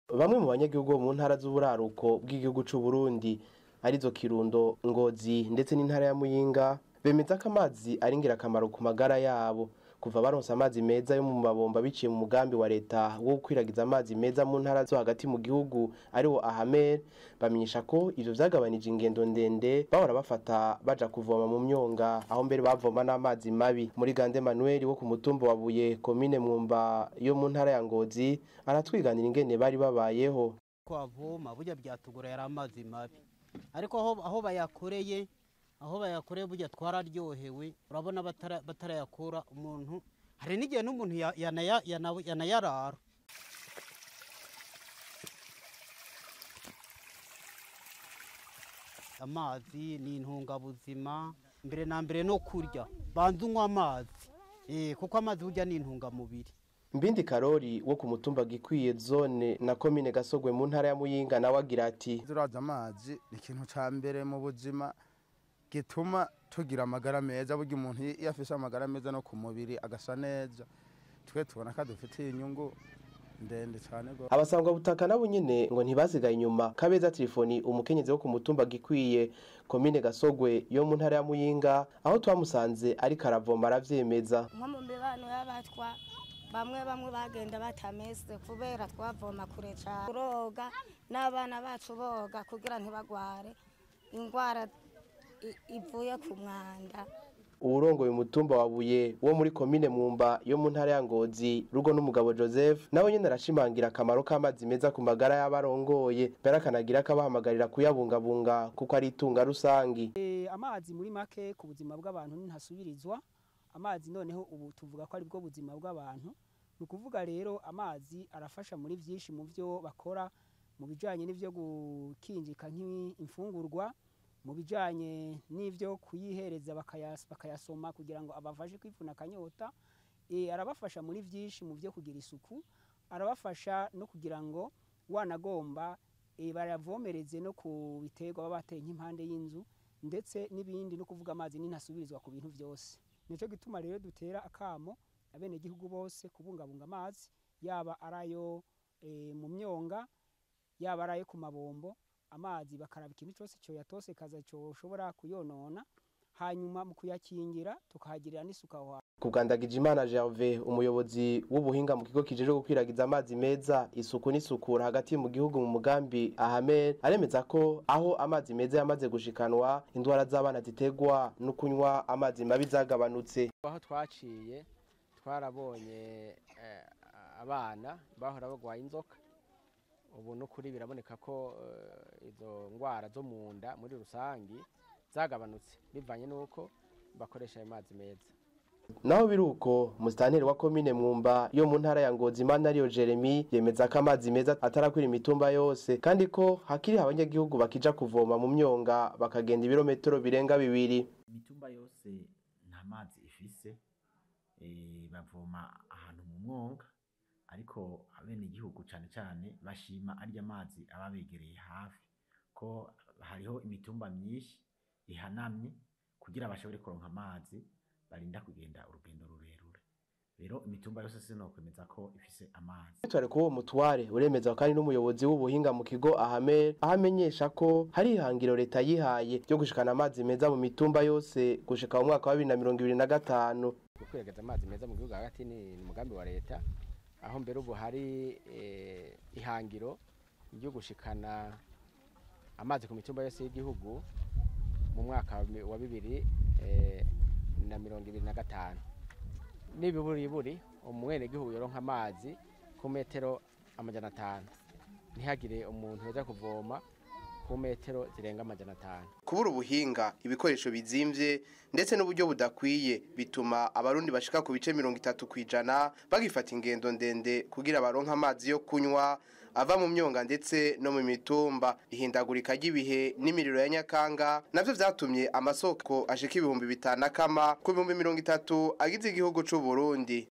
bamwe mu banyagihugu bo mu ntara z'uburaruko bw'igihugu c'u Burundi arizo Kirundo Ngozi ndetse n'intara ya Muyinga bemeza ko amazi ari ingirakamaro ku magara yabo kuva baronse amazi meza yo mu mabomba biciye mu mugambi wa leta wo gukwiragiza amazi meza mu ntara zo hagati mu gihugu ariwo Ahamer bamenyesha ko ivyo vyagabanije ingendo ndende bahora bafata baja kuvoma mu myonga aho mbere bavoma n'amazi mabi muri Gande Manuel wo ku mutumba wa Buye komine Mwumba yo mu ntara ya Ngozi aratwiganira ingene bari babayeho kwavoma burya byatugura yari amazi mabi ariko aho, aho bayakoreye aho bayakoreye burya twararyohewe urabona batara- batarayakura umuntu hari n'igihe n'umuntu ya- yanaya- yana- yanayarara amazi ni intungabuzima mbere na mbere no kurya banza unywa amazi Eh, kuko amazi burya ni intungamubiri Mbindi Karori wo ku mutumba gikwiye zone na komine Gasogwe mu ntara ya Muyinga nawe agira ati ziraza amazi ni ikintu ca mbere mu buzima gituma tugira amagara meza burya umuntu iyo afise amagara meza no ku mubiri agasa neza twe tubona ko adufitiye inyungu ndende cyane go abasangwa butaka nabo nyene ngo ntibasigaye inyuma kabeza telefoni umukenyezi wo ku mutumba gikwiye komine Gasogwe yo mu ntara ya Muyinga aho twamusanze ariko aravoma aravyemeza nko mu mibano y'abatwa bamwe bamwe bagenda batameze kubera twavoma kure cyane kuroga n'abana bacu boga kugira ntibagware indwara i- ivuye ku mwanda uwurongoye umutumba wa Buye wo muri komine Mwumba yo mu ntara ya Ngozi rugo n'umugabo Joseph nawe nyene arashimangira akamaro k'amazi meza ku magara y'abarongoye mbere akanagira akabahamagarira kuyabungabunga kuko ari itunga rusangi Eh, amazi muri make ku buzima bw'abantu ntasubirizwa amazi noneho ubu tuvuga ko ari bwo buzima bw'abantu ni ukuvuga rero amazi arafasha muri byinshi mu byo bakora mu bijyanye n'ibyo gukinjika nk'imfungurwa mu bijyanye n'ibyo kuyihereza bakayas- bakayasoma kugira ngo abafashe kwivuna akanyota Eh, arabafasha muri byinshi mu byo kugira isuku arabafasha no kugira ngo wanagomba eh, bayavomereze no ku biterwa baba bateye nk'impande y'inzu ndetse n'ibindi no kuvuga amazi ninasubirizwa ku bintu byose nicyo gituma rero dutera akamo abenegihugu bose kubungabunga amazi yaba arayo eh, mu myonga yaba arayo ku mabombo amazi bakaraba ikintu cyose cyo yatosekaza cyoshobora kuyonona hanyuma mu kuyakingira tukahagirira n'isuku aho hantu Kugandagije Imana Gervais umuyobozi w'ubuhinga mu kigo kijejwe gukwiragiza amazi meza isuku n'isukura hagati mu gihugu mu mugambi Ahamer aremeza ko aho amazi meza yamaze gushikanwa indwara z'abana zitegwa no kunywa amazi mabi zagabanutse aho twaciye twarabonye eh, abana bahora bagwaye inzoka ubu n'ukuri biraboneka ko eh, izo ndwara zo mu nda muri rusangi zagabanutse bivanye n'uko bakoresha ayo mazi meza naho biruko musitanteri wa komine Mwumba yo mu ntara ya Ngozi Imana Jeremy yemeza ko amazi meza atarakwira imitumba yose kandi ko hakiri abanyagihugu bakija kuvoma mu myonga bakagenda ibirometero birenga bibiri imitumba yose nta mazi ifise eh, bavoma ahantu mu mwonga ariko abenegihugu cane cane bashima arya mazi aba begereye hafi ko hariho imitumba myinshi ihanamye kugira bashobore kuronka amazi barinda kugenda urugendo rurerure rero imitumba yose sinokwemeza ko ifise amazi Twari kuwo mutware uremeza kandi n'umuyobozi w'ubuhinga mu kigo Ahamer aho amenyesha ko hari ihangiro leta yihaye ryo gushikana amazi meza mu mitumba yose gushika mu mwaka wa 2025 gukwiragiza amazi meza mu gihugu hagati ni ni umugambi wa leta aho mbere ubu hari eh, ihangiro ryo gushikana amazi ku mitumba yose y'igihugu mu mwaka wa mi- wa bibiri eh, na mirongo ibiri na gatanu n'ibiburiburi umwenegihugu yoronka amazi ku metero amajana atanu ntihagire umuntu yoza kuvoma ku metero zirenga amajana atanu kubura ubuhinga ibikoresho bizimvye ndetse n'uburyo budakwiye bituma abarundi bashika ku bice mirongo itatu kwijana bagifata ingendo ndende kugira baronke amazi yo kunywa ava mu myonga ndetse no mu mitumba ihindagurika ry'ibihe n'imiriro ya nyakanga navyo vyatumye amasoko ashika ibihumbi bitanu akama ku bihumbi mirongo itatu agize igihugu c'u Burundi